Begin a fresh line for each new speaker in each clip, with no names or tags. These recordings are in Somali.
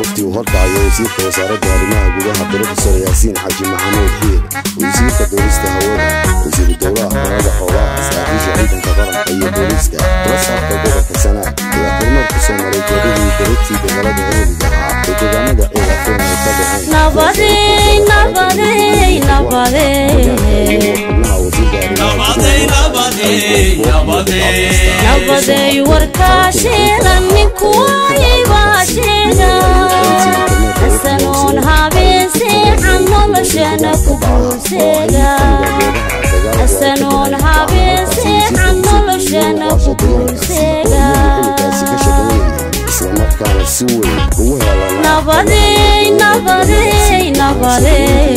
wafdi uu horkacayo wasiirka wasaaradda arrimaha gudaha brofesor yaasiin xaaji maxamuud xiir wasiirka boolista hawada wasiiru dowlaha xorada xoolaha saraakiisha ciidanka qaranka iyo booliiska rasaabka gobolka sanaag ayaa kormeer ku soo maray goobihii daragtii dagaalada eheliga ahaa ee deegaanada ciidafeen ay ka dhaceen
nabaday warkaasheeda ninkuwaybaasheega xasanoon habeenseeca noloshana ku guulseega xasanoon habeenseeca noloshana ku guulseega
islamarkaana si weyn ugu helanaa
nabadey nabadey nabadey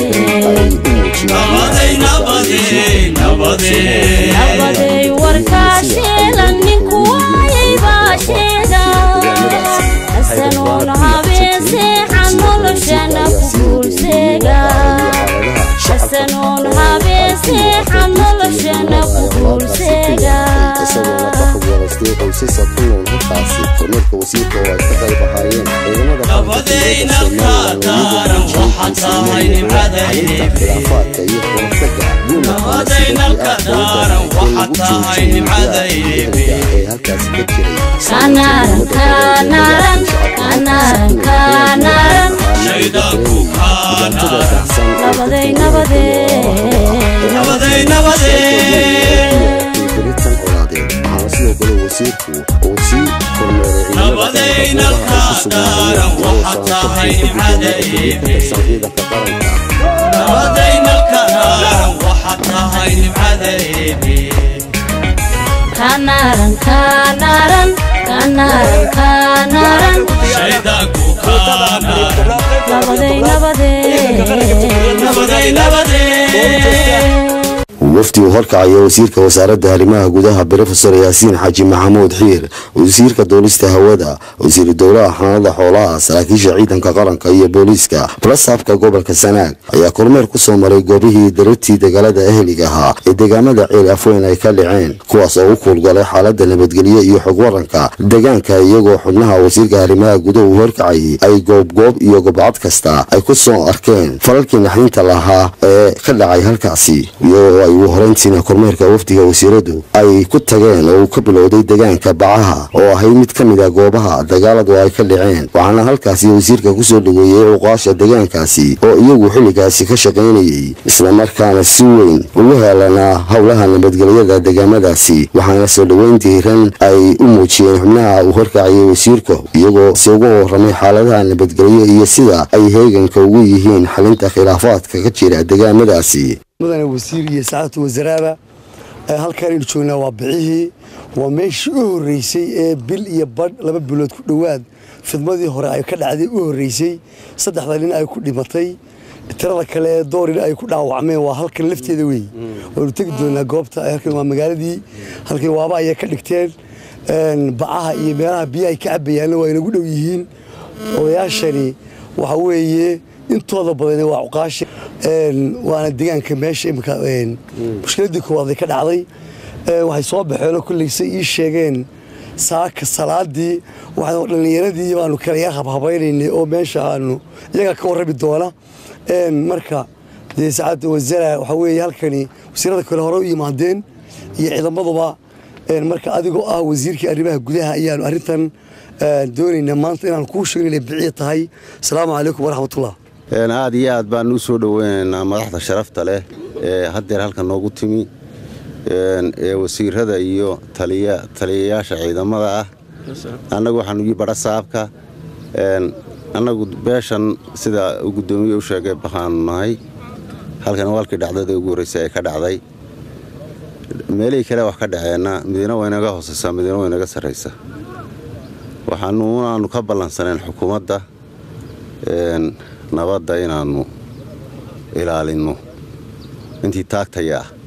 nabadey warkaasheela ninkuwaybaasheega xasanoon habeenseeca noloshana ku guulseega xasanoon habeenseeca noloshana ku guulseega
qoysasa ku nool halkaasi kormeerka wasiirka oo ay ka qayb ahaayeen ciidamada iyo ee halkaasi ka jiray
kanaran kanaran kanaran kanaran
dhibaantada dahsan
nabadey
beritan olaadeen waxaana sidoo kale wasiirku uu sii kormeeray ciidanka qaranka
kanaran kanaran kanaran kanaran nabadey nabadey
wafdi uu horkacayo wasiirka wasaaradda arrimaha gudaha brofesor yaasiin xaaji maxamuud xiir wasiirka duulista hawada wasiiru dowlaha xanaanada xoolaha saraakiisha ciidanka qaranka iyo booliiska balasaabka gobolka sanaag ayaa kormeer ku soo maray goobihii darartii dagaalada eheliga ahaa ee deegaamada ceel afweyn ay ka dhaceen kuwaas oo u kuulgalay xaalada nabadgelyo iyo xog waranka deegaanka iyagoo xubnaha wasiirka arrimaha gudaha uu horkacayay ay goobgoob iyo gobcad kasta ay ku soo arkeen falalkii naxdinta lahaa ee ka dhacay halkaasi iyagoo ay ugu horeyntiina kormeerka wafdiga wasiiradu ay ku tageen oo uu ka bilowday deegaanka bacaha oo ahay mid ka mid a goobaha dagaaladu ay ka dhaceen waxaana halkaasi wasiirka kusoo dhaweeyey cuqaasha deegaankaasi oo iyagu xilligaasi ka shaqaynayey islamarkaana si weyn ugu heelanaa howlaha nabadgelyada deegaamadaasi waxaana soo dhoweyn diiran ay u muujiyeen xubnaha uu horkacayay wasiirka iyagoo si uga waramay xaaladaha nabadgelyo iyo sida ay heeganka ugu yihiin xalinta khilaafaadka ka jira deegaamadaasi
mudane wasiir iyo saacadtu wasaraaba halkaan aynu joognaa waa bixihii waa meeshii u horreysay ee bil iyo badh laba bilood ku dhowaad fidmadii hore ay ka dhacday u horreysay saddexda nin ay ku dhimatay tirada kale ee doorin ay ku dhaawacmeen waa halkan lafteeda wey waynu tegi doonaa goobta halkan waa magaaladii halkan waaba ayay ka dhigteen bacaha iyo meelaha biyaha ay ka cabayaanna waa inagu dhow yihiin odayaashani waxa weeye intooda badani waa cuqaashi waana deegaanka meesha imika mushkiladii koowaad ay ka dhacday waxay soo baxeen oo kollayse ii sheegeen saaka salaadii waxaan dhallinyaradii baanu kala yar habhabaynaynay oo meesha aanu iyaga ka warrami doona marka dee saacadda wasara waxaa weeye halkani wasiirada kale hore u yimaadeen iyo ciidamaduba marka adigoo ah wasiirkii arrimaha gudaha ayaanu arrintan doonaynaa maanta inaan kuu sheegin inay biciya tahay asalaamu calaykum waraxmatullah
aad iyo aad baan u soo dhoweynaynaa madaxda sharafta leh ee haddeer halka noogu timi ee wasiirada iyo taliyayaasha ciidamada ah annagu waxaanu ii badha saabka annagu beeshan sida uu guddoomiye u sheegay baxaanu nahay halkan walkii dhacdada ugu horreysay ee ka dhacday meelihii kale wax ka dhaceenna midina waa inaga hoosaysaa midina waa inaga sarraysa waxaanuunaanu ka ballansaneen xukuumadda nabadda inaannu ilaalinno intii taagtaya ah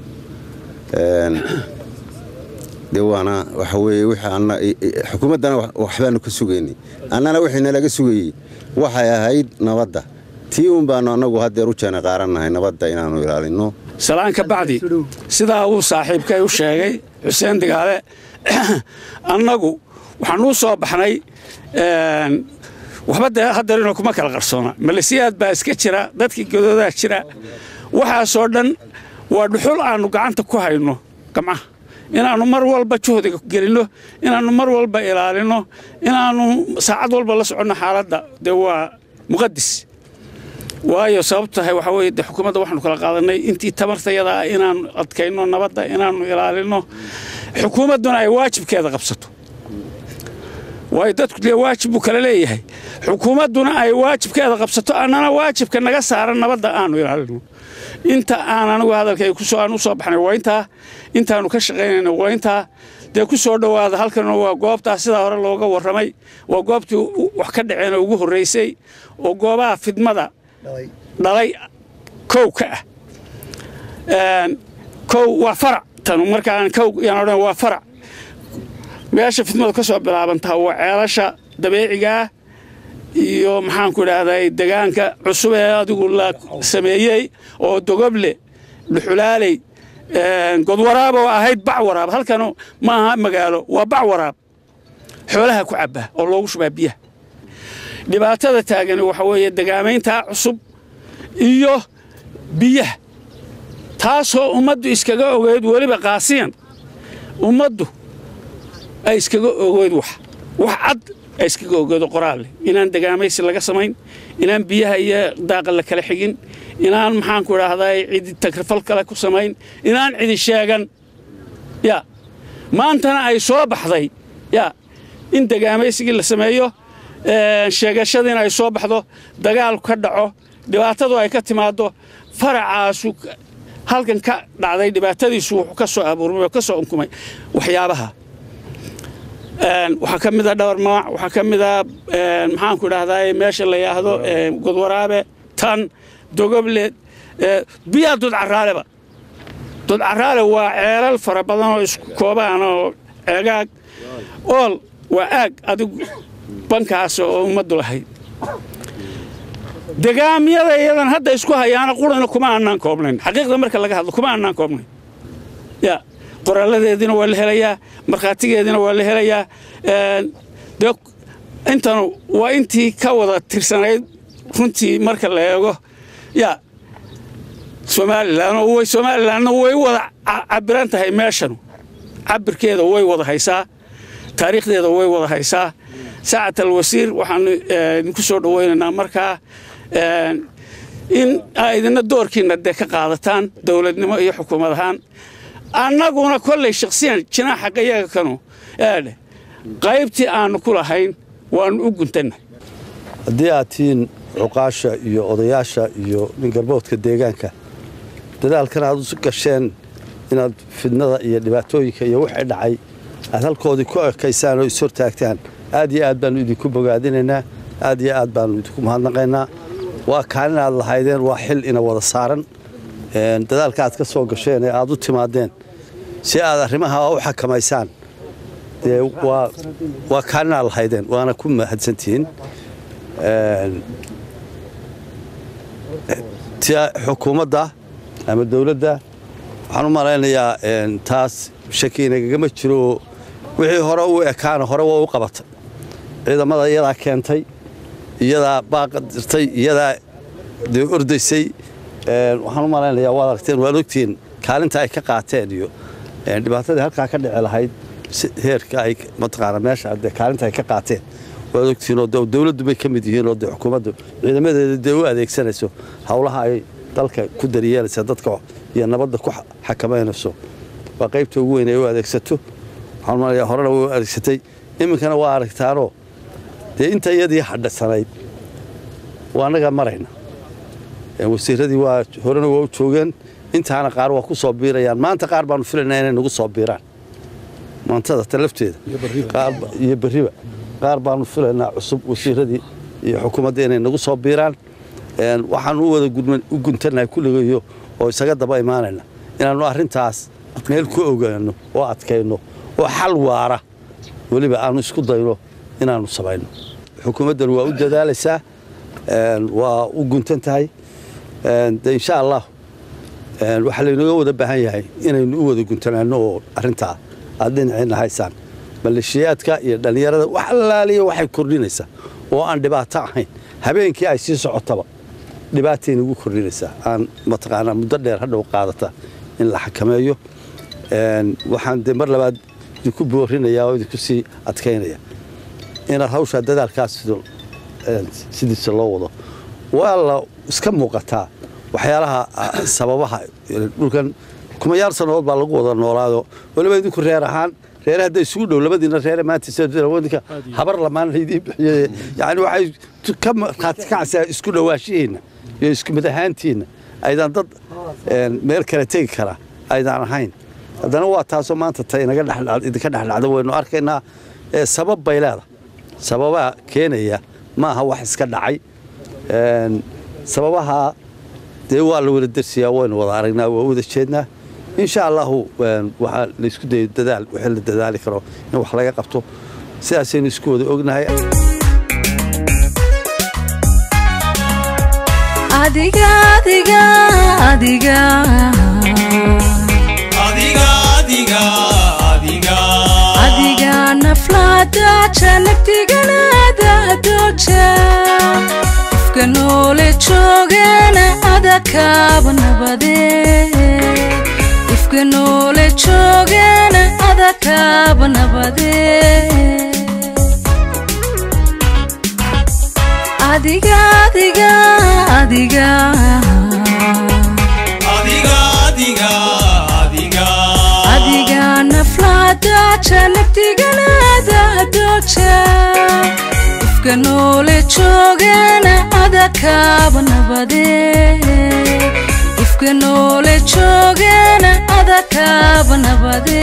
de waana waxa weeye xukuumaddana waxbaanu ka sugaynay annana wixii nalaga sugayey waxay ahayd nabadda tii uun baanu annagu haddeer u jeena qaarannahay nabadda inaannu ilaalinno
salaan ka bacdi sidaa uu saaxiibkay u sheegay xuseen digaale annagu waxaan u soo baxnay waxba dee haddeerino kuma kala qarsoona malesiyaad baa iska jira dadkii godoodaa jira waxaasoo dhan waa dhuxul aannu gacanta ku hayno gamcaha inaannu mar walba juhdiga gelinno inaannu mar walba ilaalinno inaannu saacad walba la soconno xaaladda dee waa muqadis waayo sababtu tahay waxaa weeye dee xukuumadda waxaanu kala qaadanay intii tamartayada ah inaannu adkayno nabadda inaannu ilaalinno xukuumadduna ay waajibkeeda qabsato waayo dadku dee waajib buu kala leeyahay xukuumadduna ay waajibkeeda qabsato annana waajibka naga saaran nabadda aanu ilaalino inta aan anigu hadalkay kusoo aan u soo baxnay waa intaa intaanu ka shaqaynayna waa intaa dee ku soo dhowaada halkan waa goobtaa sidaa hore looga warramay waa goobtii wax ka dhaceen ugu horraysay oo goobaha fidmada dhalay kow ka ah kow waa farac tanu markaan kow yaan odhan waa farac meesha fidmadu ka soo bilaabantaa waa ceelasha dabeecigaa iyo maxaanku idhaahday degaanka cusub ee adigu la sameeyey oo dogoble dhuxulaaley godwaraab oo ahayd bac waraab halkan ma aha magaalo waa bac waraab xoolaha ku cabba oo loogu shubaa biyaha dhibaatada taagani waxa weeye degaamayntaa cusub iyo biyaha taasoo ummaddu iskaga ogeyd weliba qaasiyan ummaddu ay iskaga ogeyd wax wax cad ay iskaga ogeedo qoraal leh inaan degaamaysi laga samayn inaan biyaha iyo daaqa la kala xigin inaan maxaanku idhaahday cidi tagrifal kale ku samayn inaan cidi sheegan ya maantana ay soo baxday ya in degaamaysigii la sameeyo sheegashadiina ay soo baxdo dagaalku ka dhaco dhibaatadu ay ka timaaddo faracaasu halkan ka dhacday dhibaatadiisu wuxuu ka soo abuurmay oo ka soo unkumay waxyaabaha waxaa ka mida dhowr magac waxaa ka mida maxaanku idhahdaa meesha la yidhaahdo godwaraabe tan dogoble biyaa dudcaraaleba dudcaraale waa ceelal fara badan oo isku koobaan oo ceegaag ool waa aag adigu bankaas oo ummaddu lahayd degaamyada iyadan hadda isku hayaana qurana kuma aanaan koobnayn xaqiiqda marka laga hadlo kuma aanaan koobnayn ya qoraaladeediina waa la helayaa markhaatigeediina waa la helayaa dee intanu waa intii ka wada tirsanayd runtii marka la eego ya somalilan way somalilanna way wada cabiran tahay meeshanu cabirkeeda way wada haysaa taariikhdeeda way wada haysaa saacat alwasiir waxaanu idinku soo dhowaynaynaa markaa in idina doorkiina dee ka qaadataan dowladnimo iyo xukuumad ahaan annaguna kolley shakhsiyan jinaaxa yaga kanu eedhe qaybtii aannu ku lahayn waannu u guntannahay
haddii aad tihiin cuqaasha iyo odayaasha iyo ningarboodka deegaanka dadaalkan aad u gasheen inaad fidnada iyo dhibaatooyinka iyo wixii dhacay aad halkoodii ku ekaysaan oo ishortaagtaan aad iyo aad baannu idinku bogaadinaynaa aad iyo aad baannu idinku mahadnaqaynaa waa kaalin aad lahaydeen waa xil ina wada saaran dadaalka aad ka soo gasheen ee aad u timaadeen si aad arrimaha u xakamaysaan dee waa kaalin aad lahaydeen waana ku mahadsantihiin xukuumadda ama dowladda waxaan u malaynayaa taas shaki inagagama jiro wixii hore u ekaana hore waa u qabatay ciidamada iyadaa keentay iyadaa baaqa dirtay iyadaa dee ordaysay waxaan u malaynayaa waad aragteen waad ogtihiin kaalinta ay ka qaateen iyo dhibaatadii halkaa ka dhici lahayd heerka ay mataqaana meesha dee kaalinta ay ka qaateen waad ogtihiin oo dowladdu bay ka mid yihiin oo dee xukuumaddu ciidamadeeda dee u adeegsanayso howlaha ay dalka ku daryeelaysa dadka iyo nabadda ku xakamaynayso waa qaybta ugu weyn ay u adeegsato waxaan malaya horena way u adeegsatay iminkana waa aragtaanoo dee inta iyadii hadhasanayd waa annagaa marayna wasiiradii waa horena waa u joogeen intaana qaar waa ku soo biirayaan maanta qaar baanu filaynaa inay nagu soo biiraan maantada ta lafteeda iyo berriba qaar baanu filaynaa cusub wasiiradii iyo xukuumadda inay nagu soo biiraan waxaanu u wada u guntannahay kulligayo oo isaga daba imaanayna inaannu arrintaas meel ku ogaano oo adkayno oo xal waara weliba aanu isku dayno inaannu samayno xukuumaddan waa u dadaalaysaa waa u guntan tahay de insha allah waxaa laynaga wada baahan yahay inaynu u wada guntanaano oo arrintaa aad dhinaciina haysaan maleeshiyaadka iyo dhallinyarada wax allaaliya waxay kordhinaysaa oo aan dhibaato ahayn habeenkii ay sii socotaba dhibaatay nagu kordhinaysaa aan mataqaanaa muddo dheer hadhow qaadata in la xakameeyo waxaan dee mar labaad idinku boorinayaa oo idinku sii adkaynaya inaad hawshaa dadaalkaas sidiisa loo wado waa la iska muuqataa waxyaalaha sababaha dhulkan kumayaal sannadood baa lagu wada noolaado waliba idinku reer ahaan reere hadday isugu dhow labadiina reere maanta habar lamaan laydiin bixiyey yani waxay ka markhaati kacaysaa isku dhowaanshihiinna iyo isku mid ahaantiinna aydan dad meel kale tegi kara aydaan ahayn haddana waa taasoo maanta ta idinka dhexdhacda waynu arkaynaa sabab bay leedahay sababaa keenaya maaha wax iska dhacay sababaha dee waa la wada dersiyaa waynu wada aragnaa waa wada jeednaa insha allahu waxaa laysku dayo dadaal wixii la dadaali karo in wax laga qabto sidaasaynu isku wada ognahay
adiga adiga adiga adiga naflaadaaja naftiganaada dooja qofka noole joogana adakaaba nabade qofka noole joogana adakaaba nabade adiga adiga adiga adiga naflaadaaja naftiganaada dooja qofka noole joogana adakaaba nabade qofka noole joogana adakaaba nabade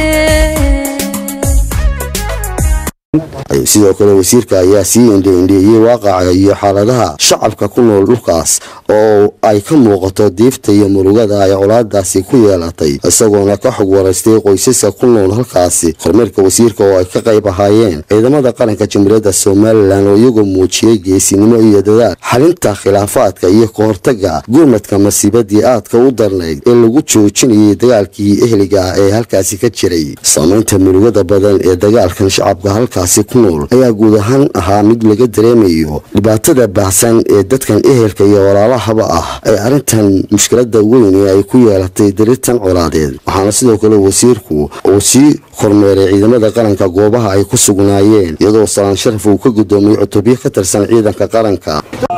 sidoo kale wasiirka ayaa sii indheindheeyey waaqaca iyo xaaladaha shacabka ku nool dhulkaas oo ay ka muuqato diifta iyo murugada ay colaadaasi ku yeelatay isagoona ka xog waraystay qoysaska ku nool halkaasi kormeerka wasiirka oo ay ka qayb ahaayeen ciidamada qaranka jamhuuriyadda somalilan oo iyagoo muujiyey geesinimo iyo dadaal xalinta khilaafaadka iyo kahortaga gurmadka masiibadii aadka u darnayd ee lagu joojinayay dagaalkii ehliga ah ee halkaasi ka jiray saamaynta murugada badan ee dagaalkan shacabka halkaasi ku nool ayaa guud ahaan ahaa mid laga dareemayo dhibaatada baahsan ee dadkan ehelka iyo walaalahaba ah ee arrintan mushkilada weyn ee ay ku yeelatay dariirtan colaadeed waxaana sidoo kale wasiirku uu sii kormeeray ciidamada qaranka goobaha ay ku sugnaayeen iyadoo salaan sharaf uu ka gudoomiyey cutubyo ka tirsan ciidanka qaranka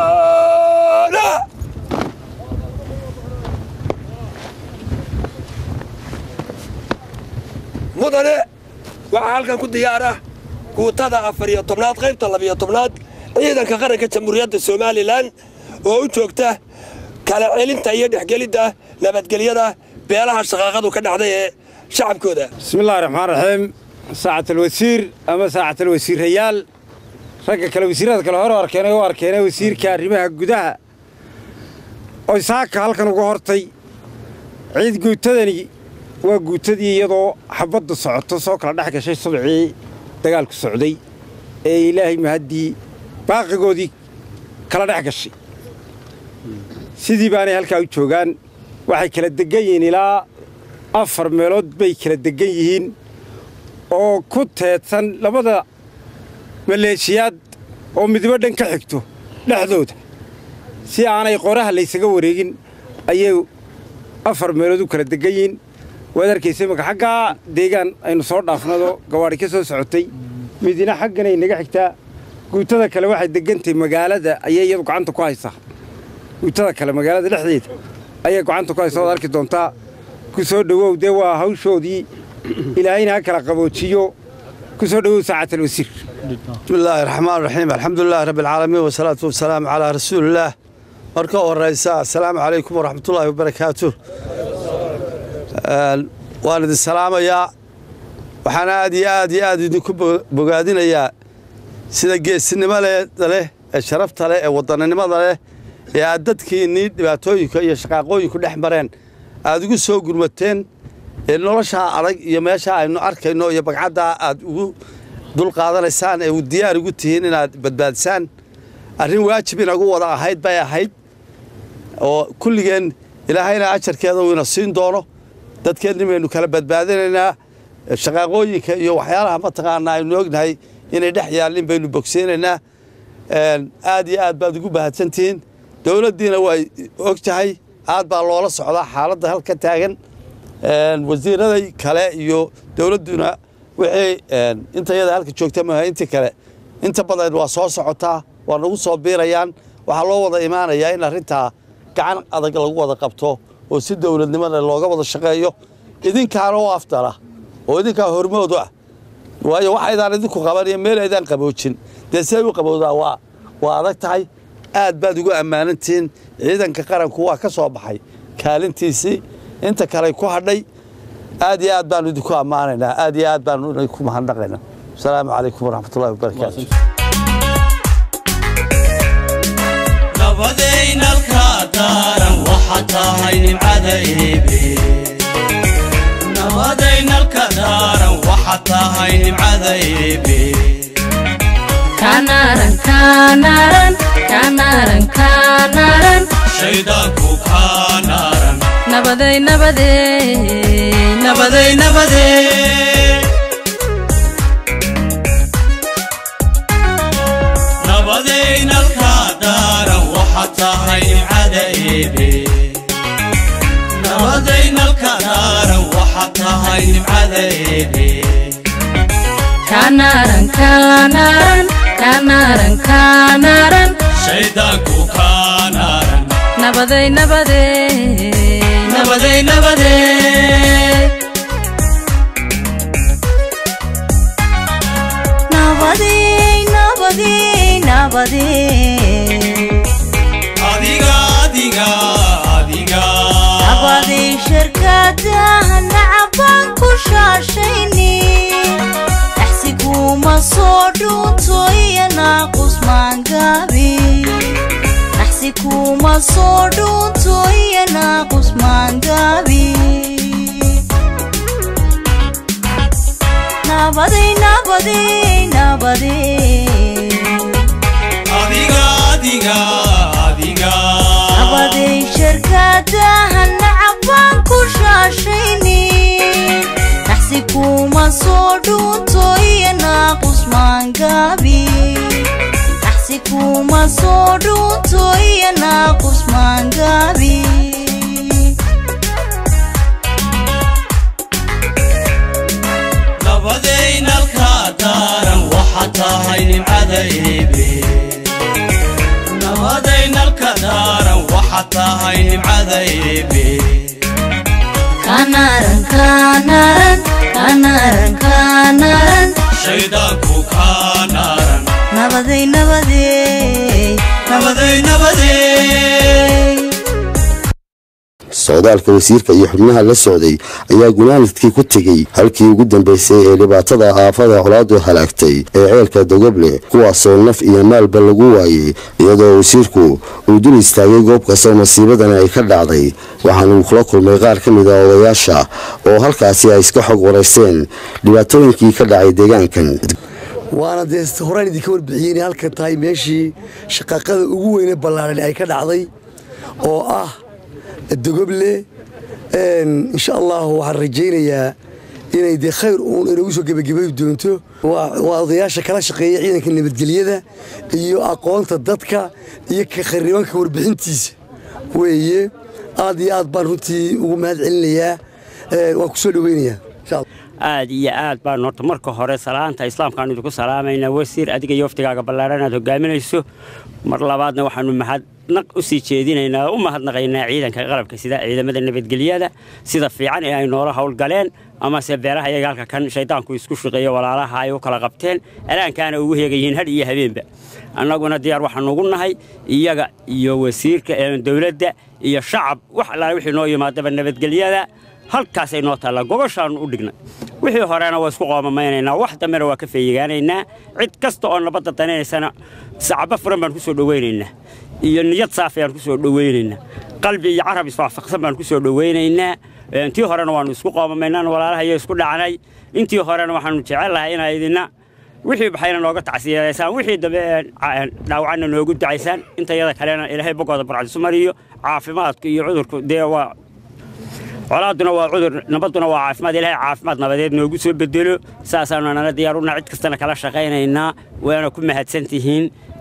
mudane waxaa halkan ku diyaara guutada afar iyo tobnaad qaybta labiyo tobnaad ciidanka qaranka jamhuuriyadda somalilan oo u joogta kala celinta iyo dhexgelidda nabadgelyada beelaha shaqaaqadu ka dhacday ee shacabkooda
bismillahi raxmaan raxiim saacatalwasiir ama saacatalwasiirayaal ragga kale wasiirada kale hore arkeenay u arkeenay wasiirka arrimaha gudaha oy saaka halkan uga hortay ciid guutadani waa guutadii iyadoo xabaddu socoto soo kala dhex gashay subcii dagaalku socday ee ilaahay mahaddii baaqigoodii kala dhex gashay sidii baanay halkaa u joogaan waxay kala deggan yihiin ilaa afar meelood bay kala deggan yihiin oo ku teedsan labada maleeshiyaad oo midbo dhan ka xigto dhexdooda si aanay qoraha laysaga wareegin ayay afar meelood u kala deggan yihiin waad arkaysa imaka xaggaa deegaan aynu soo dhaafnado gawaadhi ka soo socotay midina xagganay naga xigtaa guutada kale waxay degantahay magaalada ayay iyadu gacanta ku haysaa guutada kale magaalada dhexdeeda ayay gacanta ku haysaa waad arki doontaa ku soo dhowow dee waa hawshoodii ilaahayna ha kala qaboojiyo ku soo dhowow saacatalwasiir
bismillaahi raxmaan raxiim alxamdulilaahi rabbi alcaalamiin wasalaatu wasalaamu calaa rasuulillaah marka horraysa assalaamu calaykum waraxmatullaahi wabarakaatu waan idin salaamayaa waxaan aad iyo aad iyo aad idinku bogaadinayaa sida geesinimada leh ee sharafta leh ee wadannimada leh ee aad dadkiinnii dhibaatooyinka iyo shaqaaqooyinku dhex mareen aad ugu soo gurmateen ee noloshaa adag iyo meeshaa aynu arkayno iyo bagcaddaa aad ugu dulqaadanaysaan ee diyaar ugu tihiin inaad badbaadisaan arrin waajib inagu wada ahayd bay ahayd oo kulligeen ilaahayna ajarkeeda uu ina siin doono dadkeenni baynu kala badbaadinaynaa shaqaaqooyinka iyo waxyaalaha mataqaanaa aynu ognahay inay dhex yaallin baynu bogseynaynaa aad iyo aad baad ugu mahadsantihiin dowladdiina way og tahay aad baa loola socdaa xaaladda halka taagan wasiiraday kale iyo dowladduna wixii intayada halka joogta maaha intii kale inta badan waa soo socotaa waa nagu soo biirayaan waxaa loo wada imaanayaa in arrintaa gacan adag lagu wada qabto oo si dowladnimada looga wada shaqeeyo idinkaana u afdala oo idinkaa hormoodu ah waayo waxaydaan idinku qabaniyo meel aydaan qaboojin dee siday u qabowdaa waa waa adag tahay aad baad ugu ammaanantihiin ciidanka qaranku waa ka soo baxay kaalintiisii inta kale ku hadhay aad iyo aad baanu idinku ammaanaynaa aad iyo aad baanu idinku mahadnaqaynaa asalaamu calaykum waraxmatullahi wabarakaatu
nabadaynalka daaran waxa tahay nimcada eebe nabadaynalka daaran waxa tahay nimcada eebe
kanaran kanaran kanaran kanaran
shaydaanku kaa naaran
nabaday nabadee
nabaday nabadee nabadaynalka daaran waxa tahay nimcada eebe nabadaynalka daaran waxa tahay nimcada eebe
kanaran kanaran kanaran kanaran
shaydaanku kaa naaran
nabaday nabadee
nabaday nabadee
nabadee nabadee nabadee
adiga adiga adiga
nabadee shirkadaha nacabaan ku shaashayni naxsiguma soo dhuunto iyo naaqus maangaabi naxsi kuma soo dhuunto iyo naaqus maangaabi nabadee nabadee nabadee
adiga adiga adiga
nabadee shirkadaha nacabaan ku shaashayni naxsi kuma soo dhuunto iyo naaqus maangaabi naxsi kuma soo dhuunto iyo naaqus maangaabi
nabadaynalka daaran waxa tahay nimcada eebe nabadaynalka daaran waxa tahay nimcada eebe
kanaran kanaran kanaran kanaran
shaydaanku kaa naaran
nabadey nabadey
nabaday nabadee
socdaalka wasiirka iyo xubnaha la socday ayaa gunaanadkii ku tegey halkii ugu dambaysay ee dhibaatada aafada colaadu halaagtay ee ceelka dogoble kuwaasoo naf iyo maalba lagu waayey iyadoo wasiirku uu dul istaagay goob kastoo masiibadani ay ka dhacday waxaana uu kula kulmay qaar ka mid a odayaasha oo halkaasi ay iska xog waraysteen dhibaatooyinkii ka dhacay deegaankan
waana dee horaan idinka warbixiyey inay halkan tahay meeshii shaqaaqada ugu weyne ballaaran ay ka dhacday oo ah dogoble insha allahu waxaan rajaynayaa inay dee khayr uun inagu soo gebagabayi doonto waa odayaasha kala shaqeeya ciidanka nabadgelyada iyo aqoonta dadka iyo ka kharibanka warbixintiisa weeye aad iyo aad baan runtii ugu mahad celinayaa waan ku soo dhoweynayaa insha allah
aad iyo aad baan horta marka hore salaanta islaamkaan idinku salaamaynaa wasiir adiga iyo waftigaaga ballaaran aad hogaaminayso mar labaadna waxaanu mahadnaq u sii jeedinaynaa u mahadnaqaynaa ciidanka qalabka sida ciidamada nabadgelyada sida fiican ee ay noola howlgaleen amase beeraha iyaga halka kan shaydaanku isku shaqeeyo walaalaha ay u kala qabteen alaankaana ugu heegayihiin had iyo habeenba annaguna diyaar waxaanu ugu nahay iyaga iyo wasiirka dowladda iyo shacab wax allaale wixii noo yimaadaba nabadgelyada halkaasay noo taallaa gobashaannu u dhignay wixii horena waa isku qoomamaynanaa wax dambena waa ka feeyigaanaynaa cid kasta oo nabadda daninaysana sacabo furan baan ku soo dhowaynaynaa iyo niyad saafi aan ku soo dhowaynaynaa qalbi iyo carab iswaafaqsan baan ku soo dhowaynaynaa intii horena waannu isku qoomamaynaan walaalaha iyo isku dhacnay intii horena waxaannu jecellahay inaa idina wixii baxayna nooga tacsiyaysaan wixii dambe dhaawacanna noogu ducaysaan intayada kalena ilaahay bogooda barcadisu mariyo caafimaadku iyo cudurku dee waa colaaduna waa cudur nabadduna waa caafimaad ilaahay caafimaad nabadeed noogu soo bedelo saasaanu nala diyaaruna cid kastana kala shaqaynaynaa waana ku mahadsan tihiin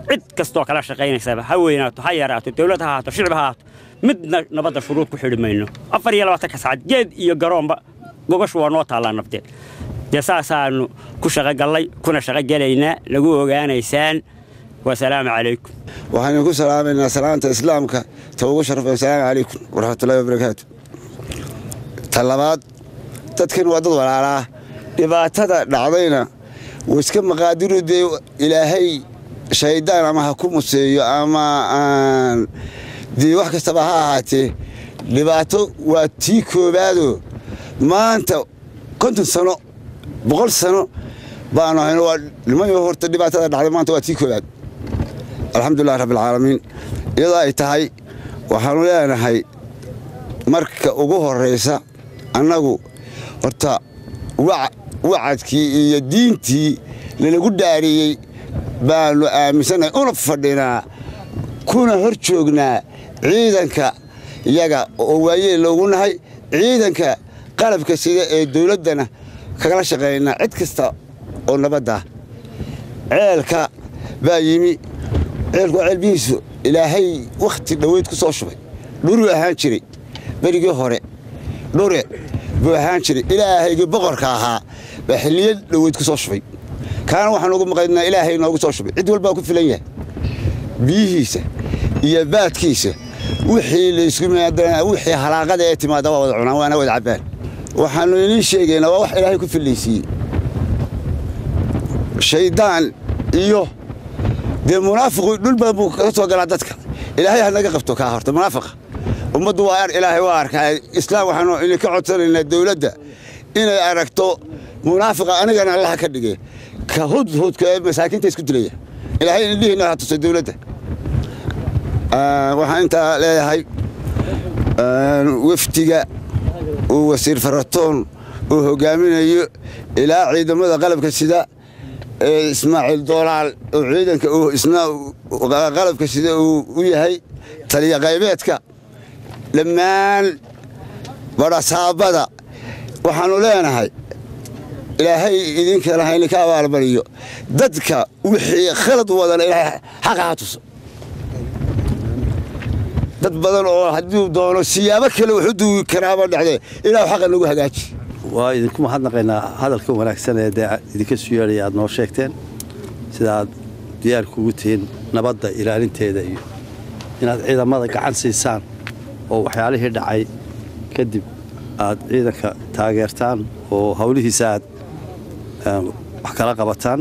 cid kastoo kala shaqaynaysaba ha weynaato ha yaraato dowlad ha ahaato shicib ha ahaato midna nabadda shuruud ku xidhi mayno afar iyo labaatanka saacad geed iyo garoonba gogashu waa noo taallaa nabdeed dee saasaannu ku shaqogallay kuna shaqogelaynaa lagu ogaanaysaan wasalaamu calaykum
waxaynu ku salaamaynaa salaanta islaamka ta ugu sharfay asalaamu calaykum waraxmatullahi wabarakaatu ta labaad dadkan waa dad walaalaa dhibaatada dhacdayna wuu iska maqaadiru dee ilaahay shayddaan ama ha ku museeyo ama aan dee wax kastaba ha ahaatee dhibaato waa tii koowaadoo maanta konton sano boqol sano baanu hayno waa nimayo horta dhibaatada dhacday maanta waa tii koowaad alxamdulilahi rabbialcaalamiin iyadoo ay tahay waxaannu leenahay marka ugu horraysa annagu horta wacadkii iyo diintii lanagu dhaariyey baannu aaminsannahay una fadhinaa kuna hor joognaa ciidanka iyaga oo waayeel loogu nahay ciidanka qalabka sida ee dawladdana kagala shaqaynaa cid kasta oo nabadda ceelka baa yimi ceelku waa ceelbihiisu ilaahay wakhti dhoweyd ku soo shubay dhuruu ahaan jiray berigii hore dhure buu ahaan jiray ilaahaygii boqorka ahaa baa xilliyo dhoweyd ku soo shubay kaana waxaan ugu maqaynaa ilaahay noogu soo shubay cid walbaa ku filan yahay biyihiisa iyo baadkiisa wixii laysku wixii halaaqada ee timaada waa wada cunaan waana wada cabbaan waxaannu idiin sheegaynaa waa wax ilaahay ku fillaysiiyey shayddaan iyo dee munaafiqu dhul badan buu kaga soo galaa dadka ilaahay ha naga qabto kaa horta munaafiqa ummaddu waa ar ilaahay waa arkaa islaam waxaanu idinka codsanaynaa dawladda inay aragto munaafiqa anigana allaha ka dhige ka hudhudka ee masaakiinta isku dilaya ilaahay indhihiina ha tusay dawladda waxaan intaa leeyahay wafdiga uu wasiir faratoon uu hogaaminayo ilaa ciidamada qalabka sida ee ismaaciil doolaal oo ciidanka isna qalabka sida uu u yahay taliya qaybeedka dhammaan badhasaabada waxaannu leenahay ilaahay idinkana haydinka abaalmariyo dadka wixii khalad wadana ilaahay xaqa ha tuso dad badan oo hadduu doono siyaabo kale wuxu duugi karaaba dhacdee ilaahu xaqa nagu hagaaji
waa idinku mahadnaqaynaa hadalka wanaagsan ee dee idinka soo yeedhaya aad noo sheegteen sida aad diyaarku ugu tihiin nabadda ilaalinteeda iyo inaad ciidamada gacan siisaan oo waxyaalihii dhacay kadib aad ciidanka taageertaan oo hawlihiisa aad wax kala qabataan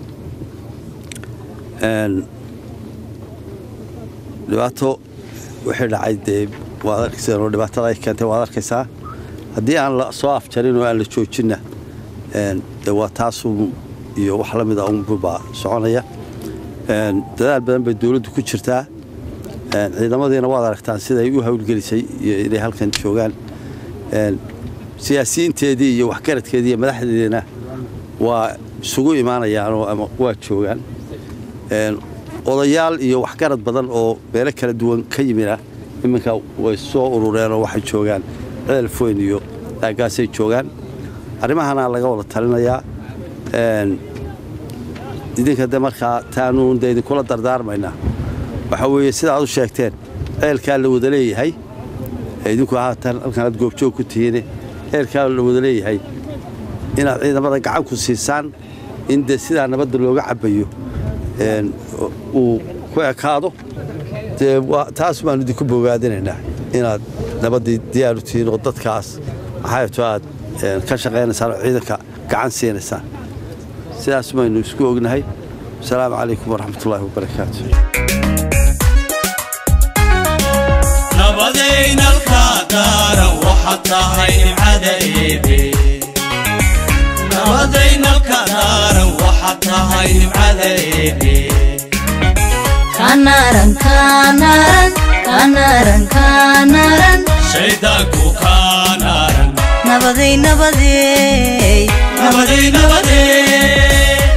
dhibaato wixii dhacay dee waad arkaysaan oo dhibaatada ay keentay waad arkaysaa haddii aan la soo afjarin oo aan la joojinna de waa taasun iyo wax la mida unbubaa soconaya dadaal badan bay dawladdu ku jirtaa ciidamadiina waad aragtaan siday u hawlgelisay iyo inay halkan joogaan siyaasiyiinteedii iyo waxgaradkeedii iyo madaxdeediina waa isugu imaanayaanoo ama waa joogaan odayaal iyo waxgarad badan oo meelo kala duwan ka yimina iminka way soo urureenoo waxay joogaan ceelfoyn iyo aagaasay joogaan arrimahana laga wada talinayaa idinka de markaa taanuun de idinkula dardaarmaynaa waxaa weeye sidaad u sheegteen ceelkaa la wada leeyahay idinku haatan halkan aad goobjoog ku tihiine ceelkaa la wada leeyahay inaad ciidamada gacan ku siisaan in dee sidaa nabadda looga cabbayo uu ku ekaado dee taas baanu idinku bogaadinaynaa inaad nabaddii diyaaru tihiin oo dadkaas maxaato aad ka shaqaynaysaan oo ciidanka gacan siinaysaan sidaas baynu isku ognahay asalaamu calaykum waraxmatullaahi wabarakaatu
nabadaynalka daaran waxaad tahay nimcada eebe nabadaynalka daaran waxaad tahay nimcada eebe
kanaran kanaran kanaran kanaran
shaydaanku kaanaaran
nabaday nabadey
nabaday nabadee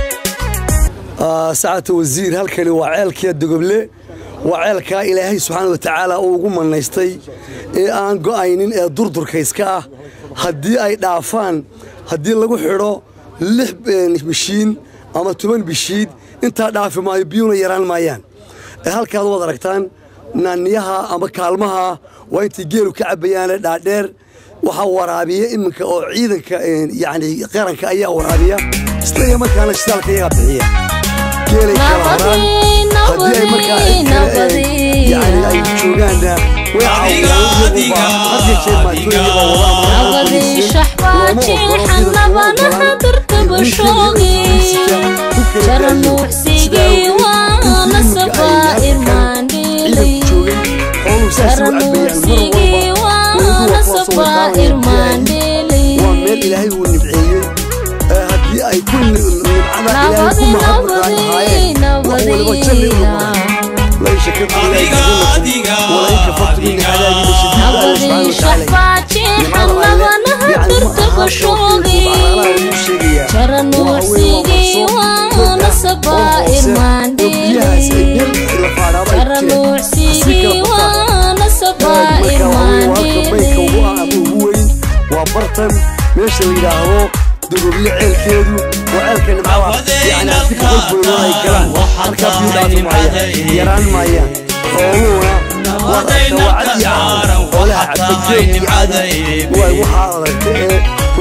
sacata wasiir halkani waa ceelkiya dogoble waa ceelkaa ilaahay subxaana wa tacaala uu ugu mannaystay ee aan go'aynin ee durdurkayska ah haddii ay dhaafaan haddii lagu xidho lix bishiin ama toban bishiid intaa dhaafi maayo biyuuna yaraan maayaan ee halkaad waad aragtaan naaniyaha ama kaalmaha waa intay geelu ka cabbayaane dhaadheer waxaa waraabiya iminka oo ciidanka yacni qaranka ayaa waraabiya isla iyo markaana shidaalka iyagaa bixiya geelay kala horaan haddii ay markaa cid kale yani ay joogaanna way caawiyaan iyagu baa had iyo jeer maatooyiga baa wadaa
nabadii shaxbaajiixannabanaha durtabashoogi jaranuucsigii waana sabaa irmaandhiilay jaranuucsigii waana sabaa irmaandhiilay
waa meel ilaahay uu nibceeyey ee haddii ay ku nimcada ilaahay ku mahadnaqaan lahaayeen wax waliba jalli u noqonay la in shakartum ilaahi walain kafartum min cadaabi lashadiid alla subxaana watacaala
shaxbaajiixannabanaha durtabashoogi jaranuucsigii waana sabaa irmaandhiilay jaranuucsigii waana sabaa irmaandhiilay
waa bartan meesha la yidhaahdo dururyo ceelkeedu waa ceelka nimcada yani haddii boqol boylood ay galaan halkaa biyu dhaafi maayaan yaraan maayaan xooluhuna waa aragta waa cad iyo caaran xoolaha cabbajeed iyo cadi waay waxaa aragta ee way ku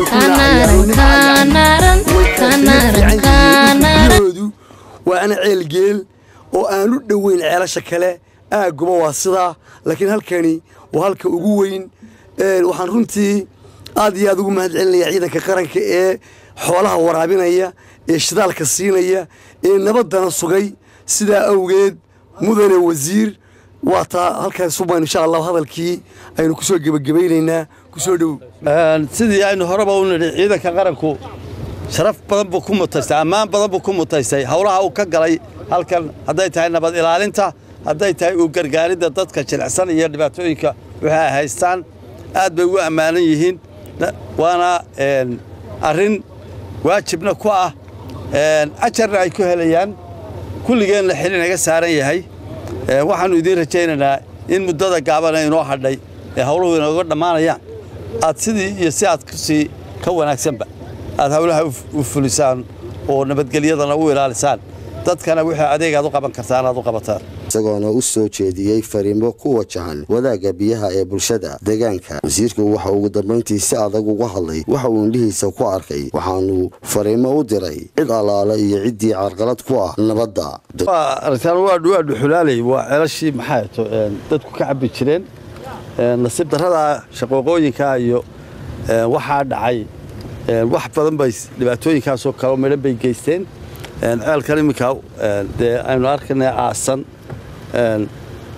Kanaran, kanaran, kanaran.
biyahoodu waa ana ceel geel oo aan u dhoweyn ceelasha kale aagguba waa sidaa laakiin halkani waa halka ugu weyn Een, waxaan runtii aad iyo aad ugu mahad celinaya ciidanka qaranka ee xoolaha waraabinaya ee shidaalka siinaya ee nabaddana sugay sidaa awgeed mudane wasiir waa taa halkaas suban insha allah hadalkii aynu kusoo gebagabaynaynaa kusoo dhow
sidii aynu horeba u nidhi ciidanka qaranku sharaf badan buu ku mutaystay ammaan badan buu ku mutaystay howlaha uu ka galay halkan hadday tahay nabad ilaalinta hadday tahay uu gargaaridda dadka jilicsan iyo dhibaatooyinka wixii ay haystaan aad bay ugu ammaanan yihiin Na- waana een, arrin waajibna ku ah een, ajarna ay ku helayaan kulligeenna xil inaga saaran yahay Ee, waxaannu idiin rajaynaynaa in muddada gaabana inoo hadhay ee howluhu inooga dhammaanayaan aad sidii iyo si aad kusii ka wanaagsanba aad howlaha u f- u fulisaan oo nabadgelyadana u ilaalisaan dadkana wixii adeeg aad u qaban kartaan aad u qabataan
isagoona u soo jeediyey fariimo ku wajahan wadaagga biyaha ee bulshada deegaanka wasiirku waxa ugu dambayntii si adag uga hadlay waxa uu indhihiisa ku arkay waxaanu fariimo u diray cid allaale iyo ciddii carqalad ku ah nabadda
waa aragtaan waa waa dhuxulaaley waa ceelashii maxaa to dadku ka cabbi jireen Een, nasiib darrada shaqooqooyinka iyo een, waxaa dhacay een, wax badan bay s- dhibaatooyinkaasoo kale midhan bay geysteen Een, ceelkan iminka een, dee aynu arkanay aasan een,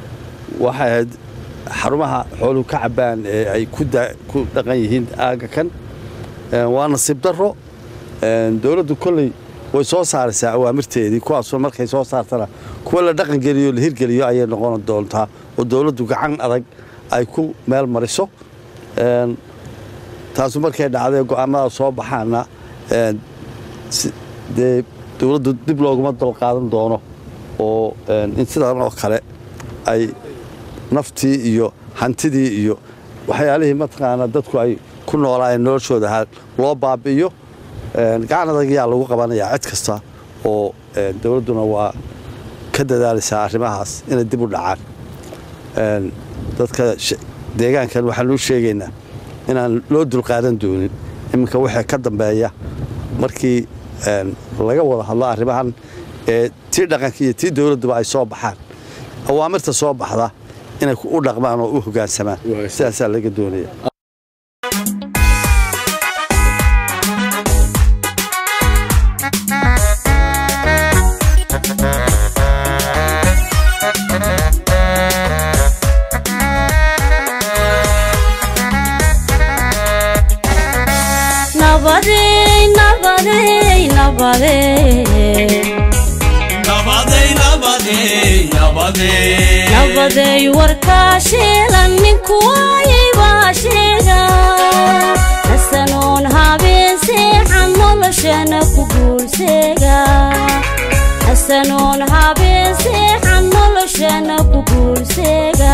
waxay ahayd xarumaha xooluhu ka cabbaan ee ay ku da- ku dhaqan yihiin aagga kan Een, waa nasiib darro Een, dowladdu kolley way soo saaraysaa awaamirteedii kuwaasoo markay soo saartana kuwa la dhaqan geliyo la hirgeliyo ayay noqon doontaa oo dowladdu gacan adag ay ku meel mariso Een, taasu markay dhacday go'aamada soo baxaana een, si- dee dowladdu dib looguma dulqaadan doono oo een, in sidan oo kale ay naftii iyo hantidii iyo waxyaalihii mataqaana dadku ay ku noolaayeen noloshooda ha loo baabi'iyo Een, gacan adag ayaa lagu qabanayaa cid kasta oo een, dowladduna waa ka dadaalaysaa arrimahaas inay dib u dhacaan Een, dadka sh- deegaankan waxaan u sheegaynaa inaan loo dulqaadan doonin iminka wixii ka dambeeya markii een, laga wada hadlo arrimahan ee tii dhaqanka iyo tii dowladduba ay soo baxaan awaamirta soo baxda inay ku- u dhaqmaan oo u hoggaansamaan sidaasaa laga doonaya
nabadey nabadey nabadey
nabaday nabaday nabaday
nabadey warkaa sheegan ninku waayay baa sheega hasanoon habeen seexan noloshana ku guulseega hasanoon habeen seexan noloshana ku guulseega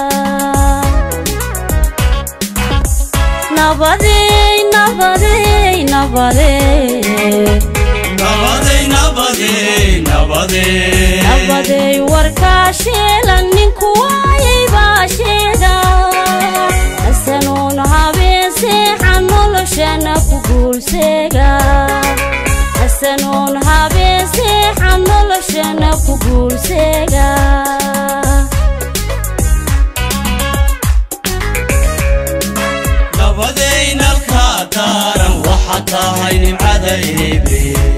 nabadey nabadey nabadey
nabaday nabaday nabaday nabadee
nabaday warkaa sheelan ninku waayay baa sheega hasanuun habeen seexan noloshana ku guulseega hasanuun habeen seexan noloshana ku guulseega
nabadeynalkaa daaran waxa tahay nimcada eebe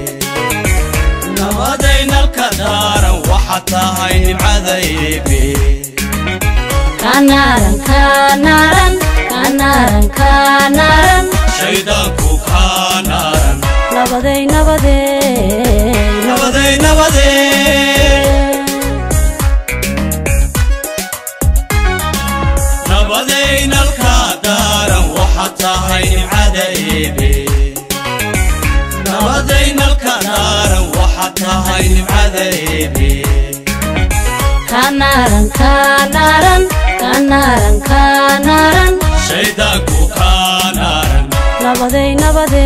nabadeynalka daaran waxa tahay nimcada eebe
kanaaran kanaaran kanaaran kanaaran
shaydaanku kaa naaran
nabaday nabaday
nabaday nabadee nabadeynalkaa daaran waxa tahay nimcada eebe nabadeynalka daaran waxa tahay nimcada eebe
kanaaran kanaaran kanaaran kanaaran
shaydaanku kaa naaran
nabaday nabaday